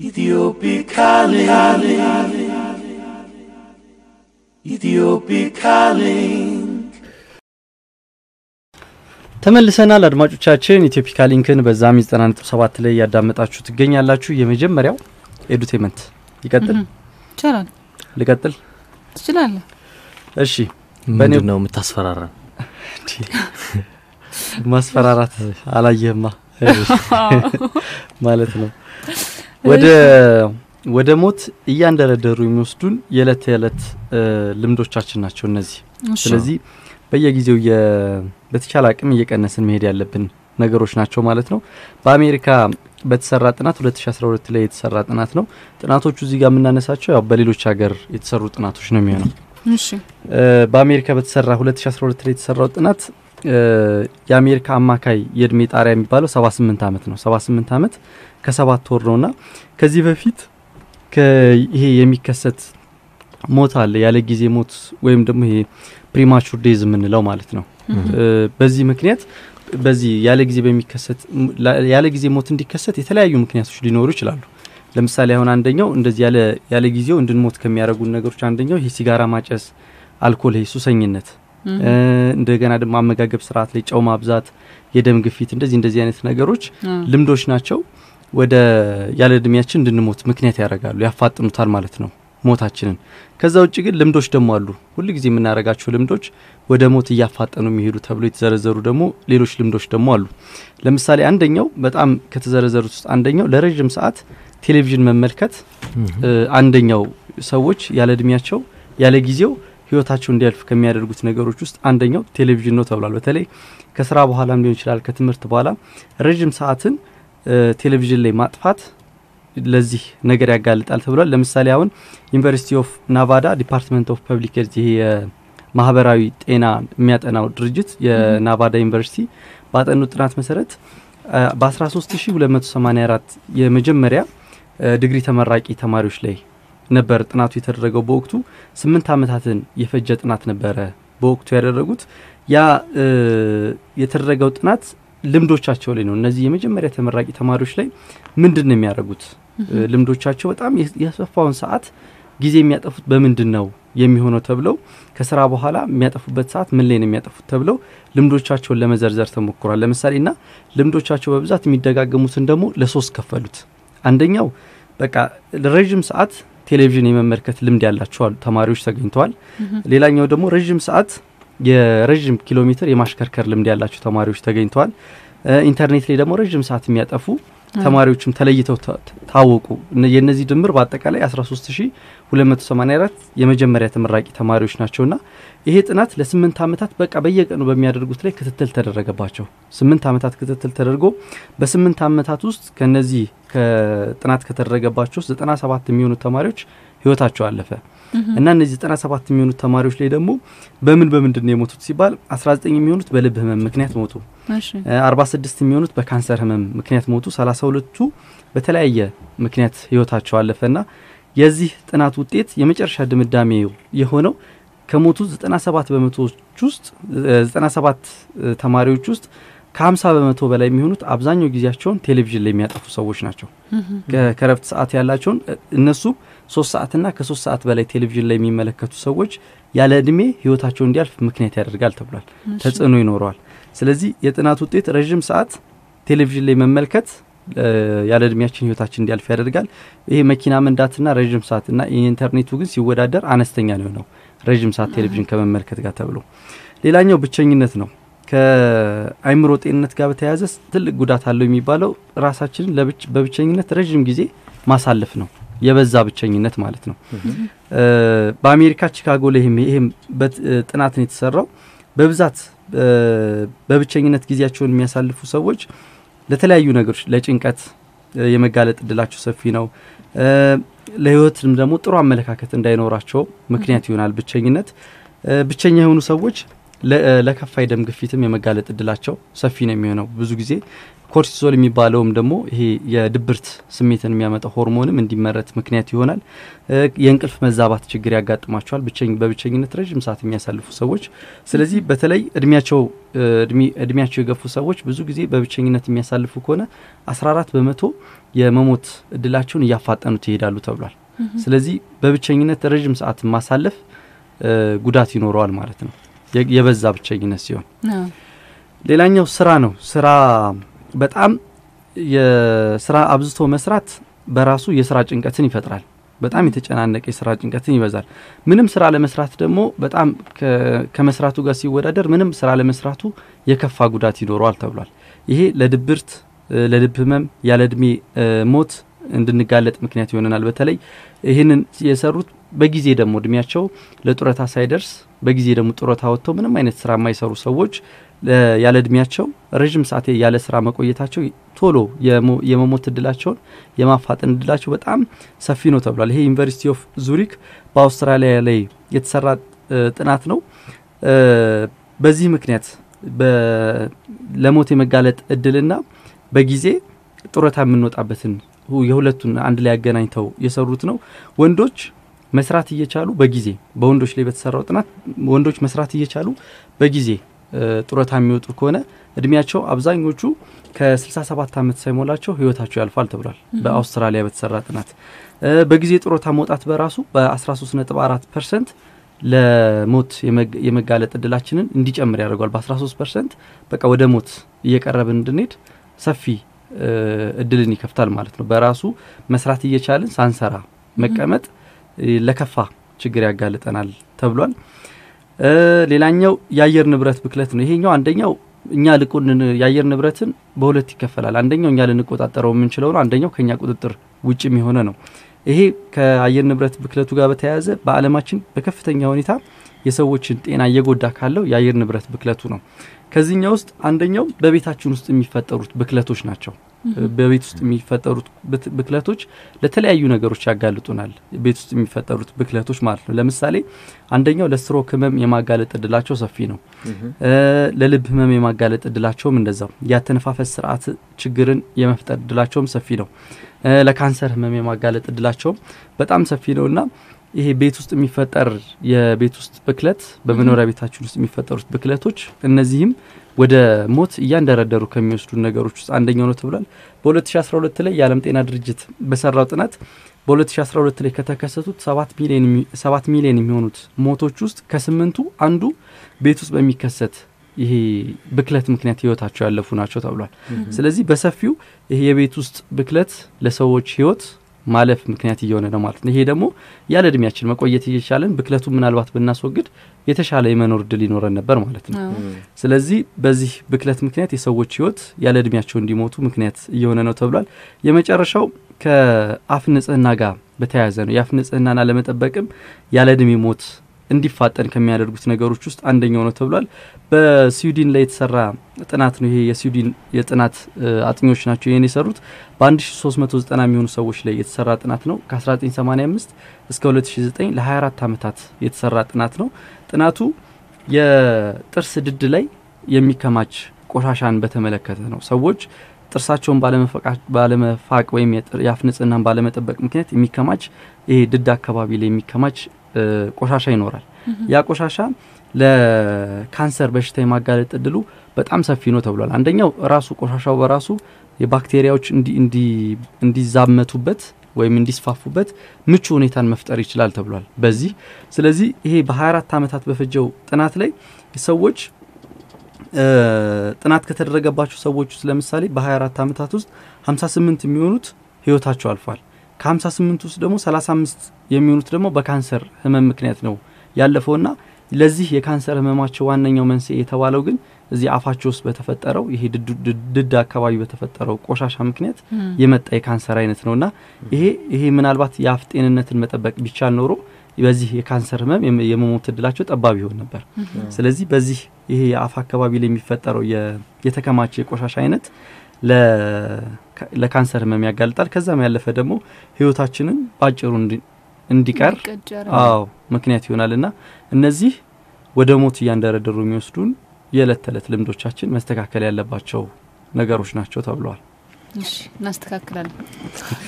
Ethiopic calling. Ethiopic calling. ተመልሰናል አድማጮቻችን ኢትዮፒካ ሊንክን በዛም 97 ላይ እያዳመጣችሁ ትገኛላችሁ የመጀመሪያው ኤዱቴመንት ይቀጥል ይቻላል ልቀጥል ትችላለህ እሺ ምንድን ነው የምታስፈራራን? ማስፈራራት አላየህማ ማለት ነው ወደ ወደ ሞት እያንደረደሩ የሚወስዱን የዕለት የዕለት እ, ልምዶቻችን ናቸው እነዚህ እሺ። ስለዚህ በየጊዜው የ- በተቻለ አቅም እየቀነስን መሄድ ያለብን ነገሮች ናቸው ማለት ነው በአሜሪካ በተሰራ ጥናት 2012 ላይ የተሰራ ጥናት ነው ጥናቶቹ እዚህ ጋር የምናነሳቸው ያው በሌሎች ሀገር የተሰሩ ጥናቶች ነው የሚሆነው እሺ እ፣ በአሜሪካ በተሰራ 2012 ላይ የተሰራው ጥናት እ፣ የአሜሪካ አማካይ የእድሜ ጣሪያ የሚባለው 78 ዓመት ነው 78 ዓመት ከሰባት ወር ነውና ከዚህ በፊት ከ- ይሄ የሚከሰት ሞት አለ ያለ ጊዜ ሞት ወይም ደግሞ ይሄ ፕሪማቹር ዴዝ የምንለው ማለት ነው እ፣ በዚህ ምክንያት በዚህ ያለ ጊዜ በሚከሰት ላ- ያለ ጊዜ ሞት እንዲከሰት የተለያዩ ምክንያቶች ሊኖሩ ይችላሉ ለምሳሌ አሁን አንደኛው እንደዚህ ያለ ያለ ጊዜው እንድንሞት ከሚያደርጉን ነገሮች አንደኛው ይሄ ሲጋራ ማጨስ አልኮል ይሄ ሱሰኝነት እም፣ እ፣ እንደገና ደግሞ አመጋገብ ስርዓት ላይ ጨው ማብዛት የደም ግፊት እንደዚህ እንደዚህ አይነት ነገሮች አ፣ ልምዶች ናቸው ወደ ያለ እድሜያችን እንድንሞት ምክንያት ያደርጋሉ ያፋጥኑታል ማለት ነው ሞታችንን ከዛ ውጭ ግን ልምዶች ደግሞ አሉ ሁል ጊዜ የምናደርጋቸው ልምዶች ወደ ሞት እያፋጠኑ የሚሄዱ ተብሎ የተዘረዘሩ ደግሞ ሌሎች ልምዶች ደግሞ አሉ ለምሳሌ አንደኛው በጣም ከተዘረዘሩት ውስጥ አንደኛው ለረዥም ሰዓት ቴሌቪዥን መመልከት እ፣ አንደኛው ሰዎች ያለ እድሜያቸው ያለ ጊዜው ህይወታቸው እንዲያልፍ ከሚያደርጉት ነገሮች ውስጥ አንደኛው ቴሌቪዥን ነው ተብሏል በተለይ ከስራ በኋላም ሊሆን ይችላል ከትምህርት በኋላ ረዥም ሰዓትን እ፣ ቴሌቪዥን ላይ ማጥፋት ለዚህ ነገር ያጋልጣል ተብሏል ለምሳሌ አሁን ዩኒቨርሲቲ ኦፍ ናቫዳ ዲፓርትመንት ኦፍ ፐብሊክ ሄልዝ ይሄ የማህበራዊ ጤና የሚያጠናው ድርጅት የናቫዳ ዩኒቨርሲቲ ባጠኑት ጥናት መሰረት አ፣ በ13284 የመጀመሪያ እ፣ ዲግሪ ተመራቂ ተማሪዎች ላይ ነበር ጥናቱ የተደረገው በወቅቱ ስምንት ዓመታትን የፈጀ ጥናት ነበረ በወቅቱ ያደረጉት ያ እ፣ የተደረገው ጥናት ልምዶቻቸው ላይ ነው እነዚህ የመጀመሪያ ተመራቂ ተማሪዎች ላይ ምንድን ነው የሚያደርጉት እ፣ ልምዶቻቸው በጣም የስ- የሰፋውን ሰዓት ጊዜ የሚያጠፉት በምንድን ነው የሚሆነው ተብለው ከስራ በኋላ የሚያጠፉበት ሰዓት ምን ላይ ነው የሚያጠፉት ተብለው ልምዶቻቸውን ለመዘርዘር ተሞክሯል ለምሳሌ ና ልምዶቻቸው በብዛት የሚደጋገሙትን ደግሞ ለሶስት ከፈሉት አንደኛው በቃ ለረዥም ሰዓት ቴሌቪዥን የመመልከት ልምድ ያላቸው አሉ ተማሪዎች ተገኝተዋል ሌላኛው ደግሞ ረዥም ሰዓት የረዥም ኪሎ ሜትር የማሽከርከር ልምድ ያላቸው ተማሪዎች ተገኝተዋል እ፣ ኢንተርኔት ላይ ደግሞ ረዥም ሰዓት የሚያጠፉ ተማሪዎችም ተለይተው ታ- ታወቁ እነ- የእነዚህ ድምር በአጠቃላይ 13284 የመጀመሪያ ተመራቂ ተማሪዎች ናቸውና ይሄ ጥናት ለስምንት ዓመታት በቃ በየቀኑ በሚያደርጉት ላይ ክትትል ተደረገባቸው ስምንት ዓመታት ክትትል ተደርጎ በስምንት ዓመታት ውስጥ ከነዚህ ከጥናት ከተደረገባቸው ውስጥ 97 የሚሆኑ ተማሪዎች ህይወታቸው አለፈ እና እነዚህ 97 የሚሆኑት ተማሪዎች ላይ ደግሞ በምን በምንድን ነው የሞቱት ሲባል 19 የሚሆኑት በልብ ህመም ምክንያት ሞቱ እሺ እ፣ 46 የሚሆኑት በካንሰር ህመም ምክንያት ሞቱ 32ቱ በተለያየ ምክንያት ህይወታቸው አለፈና የዚህ ጥናት ውጤት የመጨረሻ ድምዳሜው የሆነው ከሞቱ 97 በመቶዎች ውስጥ እ፣ 97 ተማሪዎች ውስጥ ከ50 በመቶ በላይ የሚሆኑት አብዛኛው ጊዜያቸውን ቴሌቪዥን ላይ የሚያጠፉ ሰዎች ናቸው ከ- ከረፍት ሰዓት ያላቸውን እ፣ እነሱ ሶስት ሰዓትና ከሶስት ሰዓት በላይ ቴሌቪዥን ላይ የሚመለከቱ ሰዎች ያለ እድሜ ህይወታቸው እንዲያልፍ ምክንያት ያደርጋል ተብሏል ተጽዕኖ ይኖረዋል ስለዚህ የጥናት ውጤት ረዥም ሰዓት ቴሌቪዥን ላይ መመልከት እ፣ ያለ እድሜያችን ህይወታችን እንዲያልፍ ያደርጋል ይሄ መኪና መንዳትና ረዥም ሰዓትና የኢንተርኔቱ ግን ሲወዳደር አነስተኛ ነው የሆነው ረዥም ሰዓት ቴሌቪዥን ከመመልከት ጋር ተብሎ ሌላኛው ብቸኝነት ነው ከአይምሮ ጤንነት ጋር በተያያዘ ስ- ትልቅ ጉዳት አለው የሚባለው ራሳችንን ለብች- በብቸኝነት ረዥም ጊዜ ማሳለፍ ነው የበዛ ብቸኝነት ማለት ነው እ፣ በአሜሪካ ቺካጎ ላይ ይህም ይህም በት- እ፣ ጥናት ነው የተሰራው በብዛት እ፣ በብቸኝነት ጊዜያቸውን የሚያሳልፉ ሰዎች ለተለያዩ ነገሮች ለጭንቀት እ፣ የመጋለጥ እድላቸው ሰፊ ነው እ፣ ለህይወትም ደግሞ ጥሩ አመለካከት እንዳይኖራቸው ምክንያት ይሆናል ብቸኝነት እ፣ ብቸኛ የሆኑ ሰዎች ለ- እ፣ ለከፋ የደም ግፊትም የመጋለጥ እድላቸው ሰፊ ነው የሚሆነው ብዙ ጊዜ ኮርቲሶል የሚባለውም ደግሞ ይሄ የድብርት ስሜትን የሚያመጣው ሆርሞንም እንዲመረት ምክንያት ይሆናል እ፣ የእንቅልፍ መዛባት ችግር ያጋጥማቸዋል ብቸኝ በብቸኝነት ረዥም ሰዓት የሚያሳልፉ ሰዎች ስለዚህ በተለይ እድሜያቸው እ፣ እድሜ- እድሜያቸው የገፉ ሰዎች ብዙ ጊዜ በብቸኝነት የሚያሳልፉ ከሆነ 14 በመቶ የመሞት እድላቸውን እያፋጠኑት ይሄዳሉ ተብሏል። ስለዚህ በብቸኝነት ረዥም ሰዓት ማሳለፍ እ፣ ጉዳት ይኖረዋል ማለት ነው የ- የበዛ ብቸኝነት ሲሆን አዎ። ሌላኛው ስራ ነው። ስራ በጣም የስራ አብዝቶ መስራት በራሱ የስራ ጭንቀትን ይፈጥራል። በጣም የተጨናነቀ የስራ ጭንቀትን ይበዛል። ምንም ስራ ለመስራት ደግሞ በጣም ከ- ከመስራቱ ጋር ሲወዳደር ምንም ስራ ለመስራቱ የከፋ ጉዳት ይኖረዋል ተብሏል። ይሄ ለድብርት፣ እ፣ ለልብ ህመም፣ ያለ እድሜ እ፣ ሞት እንድንጋለጥ ምክንያት ይሆነናል። በተለይ ይህንን የሰሩት በጊዜ ደግሞ እድሜያቸው ለጡረታ ሳይደርስ በጊዜ ደግሞ ጡረታ ወጥተው ምንም አይነት ስራ የማይሰሩ ሰዎች ለ- ያለ እድሜያቸው ረዥም ሰዓት ያለ ስራ መቆየታቸው ቶሎ የሞ- የመሞት እድላቸውን የማፋጠን እድላቸው በጣም ሰፊ ነው ተብሏል። ይሄ ዩኒቨርሲቲ ኦፍ ዙሪክ በአውስትራሊያ ላይ የተሰራ እ፣ ጥናት ነው። እ፣ በዚህ ምክንያት በ- ለሞት የመጋለጥ እድልና በጊዜ ጡረታ የምንወጣበትን ሁ- የሁለቱን አንድ ላይ ያገናኝተው የሰሩት ነው። ወንዶች መስራት እየቻሉ በጊዜ በወንዶች ላይ በተሰራው ጥናት ወንዶች መስራት እየቻሉ በጊዜ እ፣ ጡረታ የሚወጡ ከሆነ እድሜያቸው አብዛኞቹ ከ67 ዓመት ሳይሞላቸው ህይወታቸው ያልፋል ተብሏል። በአውስትራሊያ በተሰራ ጥናት እ፣ በጊዜ ጡረታ መውጣት በራሱ በ13.4 ፐርሰንት ለሞት የመግ- የመጋለጥ እድላችንን እንዲጨምር ያደርገዋል። በ13 ፐርሰንት በቃ ወደ ሞት እየቀረብን እንድንሄድ ሰፊ እ፣ እድልን ይከፍታል ማለት ነው። በራሱ መስራት እየቻልን ሳንሰራ መቀመጥ እ፣ ለከፋ ችግር ያጋልጠናል ተብሏል። እ፣ ሌላኛው የአየር ንብረት ብክለት ነው። ይሄኛው አንደኛው እኛ ልቁን የአየር ንብረትን በሁለት ይከፈላል። አንደኛው እኛ ልንቆጣጠረው የምንችለው ነው። አንደኛው ከኛ ቁጥጥር ውጭም የሆነ ነው። ይሄ ከአየር ንብረት ብክለቱ ጋር በተያያዘ በዓለማችን በከፍተኛ ሁኔታ የሰዎችን ጤና እየጎዳ ካለው የአየር ንብረት ብክለቱ ነው። ከዚህኛው ውስጥ አንደኛው በቤታችን ውስጥ የሚፈጠሩት ብክለቶች ናቸው። በቤት ውስጥ የሚፈጠሩት ብት- ብክለቶች ለተለያዩ ነገሮች ያጋልጡናል። ቤት ውስጥ የሚፈጠሩት ብክለቶች ማለት ነው። ለምሳሌ አንደኛው ለስትሮክ ህመም የማጋለጥ እድላቸው ሰፊ ነው። እ፣ ለልብ ህመም የማጋለጥ እድላቸውም እንደዛው፣ የአተነፋፈስ ስርዓት ችግርን የመፍጠር እድላቸውም ሰፊ ነው። እ፣ ለካንሰር ህመም የማጋለጥ እድላቸውም በጣም ሰፊ ነው እና ይሄ ቤት ውስጥ የሚፈጠር የቤት ውስጥ ብክለት በመኖሪያ ቤታችን ውስጥ የሚፈጠሩት ብክለቶች እነዚህም ወደ ሞት እያንደረደሩ ከሚወስዱ ነገሮች ውስጥ አንደኛው ነው ተብሏል። በ2012 ላይ የዓለም ጤና ድርጅት በሰራው ጥናት በ2012 ላይ ከተከሰቱት 7 ሚሊዮን የሚ- 7 ሚሊዮን የሚሆኑት ሞቶች ውስጥ ከስምንቱ አንዱ ቤት ውስጥ በሚከሰት ይሄ ብክለት ምክንያት ህይወታቸው ያለፉ ናቸው ተብሏል። ስለዚህ በሰፊው ይሄ የቤት ውስጥ ብክለት ለሰዎች ህይወት ማለፍ ምክንያት እየሆነ ነው ማለት ነው። ይሄ ደግሞ ያለ እድሜያችን መቆየት እየቻለን ብክለቱ ምናልባት ብናስወግድ የተሻለ የመኖር እድል ይኖረን ነበር ማለት ነው። አዎ። ስለዚህ በዚህ ብክለት ምክንያት የሰዎች ህይወት ያለ እድሜያቸው እንዲሞቱ ምክንያት እየሆነ ነው ተብሏል። የመጨረሻው ከአፍ ንጽህና ጋር በተያያዘ ነው። የአፍ ንጽህናን አለመጠበቅም ያለ እድሜ ሞት እንዲፋጠን ከሚያደርጉት ነገሮች ውስጥ አንደኛው ነው ተብሏል። በስዊድን ላይ የተሰራ ጥናት ነው። ይሄ የስዊድን የጥናት እ፣ አጥኚዎች ናቸው ይህን የሰሩት በ1390 የሚሆኑ ሰዎች ላይ የተሰራ ጥናት ነው። ከ1985 እስከ 2009 ለ24 ዓመታት የተሰራ ጥናት ነው። ጥናቱ የጥርስ ድድ ላይ የሚከማች ቆሻሻን በተመለከተ ነው። ሰዎች ጥርሳቸውን ባለመፈቃ- ባለመፋቅ ወይም የጥር- የአፍ ንጽህናን ባለመጠበቅ ምክንያት የሚከማች ይሄ ድድ አካባቢ ላይ የሚከማች እ፣ ቆሻሻ ይኖራል። ያ ቆሻሻ ለካንሰር በሽታ የማጋለጥ እድሉ በጣም ሰፊ ነው ተብሏል። አንደኛው ራሱ ቆሻሻው በራሱ የባክቴሪያዎች እንዲ- እንዲ- እንዲዛመቱበት ወይም እንዲስፋፉበት ምቹ ሁኔታን መፍጠር ይችላል ተብሏል። በዚህ ስለዚህ ይሄ በ24 ዓመታት በፈጀው ጥናት ላይ ሰዎች እ፣ ጥናት ከተደረገባቸው ሰዎች ውስጥ ለምሳሌ በ24 ዓመታት ውስጥ 58 የሚሆኑት ህይወታቸው አልፏል። ከ58 ውስጥ ደግሞ 35 የሚሆኑት ደግሞ በካንሰር ህመም ምክንያት ነው ያለፈውና ለዚህ የካንሰር ህመማቸው ዋነኛው መንስኤ የተባለው ግን እዚህ አፋቸው ውስጥ በተፈጠረው ይሄ ድድ- ድድ- ድድ አካባቢ በተፈጠረው ቆሻሻ ምክንያት እም፣ የመጣ የካንሰር አይነት ነውና ይሄ ይሄ ምናልባት የአፍ ጤንነትን መጠበቅ ቢቻል ኖሮ በዚህ የካንሰር ህመም የመ- የመሞት እድላቸው ጠባብ ይሆን ነበር። ስለዚህ በዚህ ይሄ የአፍ አካባቢ ላይ የሚፈጠረው የ- የተከማቸ የቆሻሻ አይነት ለ- ለካንሰር ህመም ያጋልጣል። ከዛም ያለፈ ደግሞ ህይወታችንን ባጭሩ እንዲ- እንዲቀር እንዲቀጭ አዎ ምክንያት ይሆናል እና እነዚህ ወደ ሞት እያንደረደሩ የሚወስዱን የዕለት ተዕለት ልምዶቻችን መስተካከል ያለባቸው ነገሮች ናቸው ተብለዋል። እሺ እናስተካክላለን።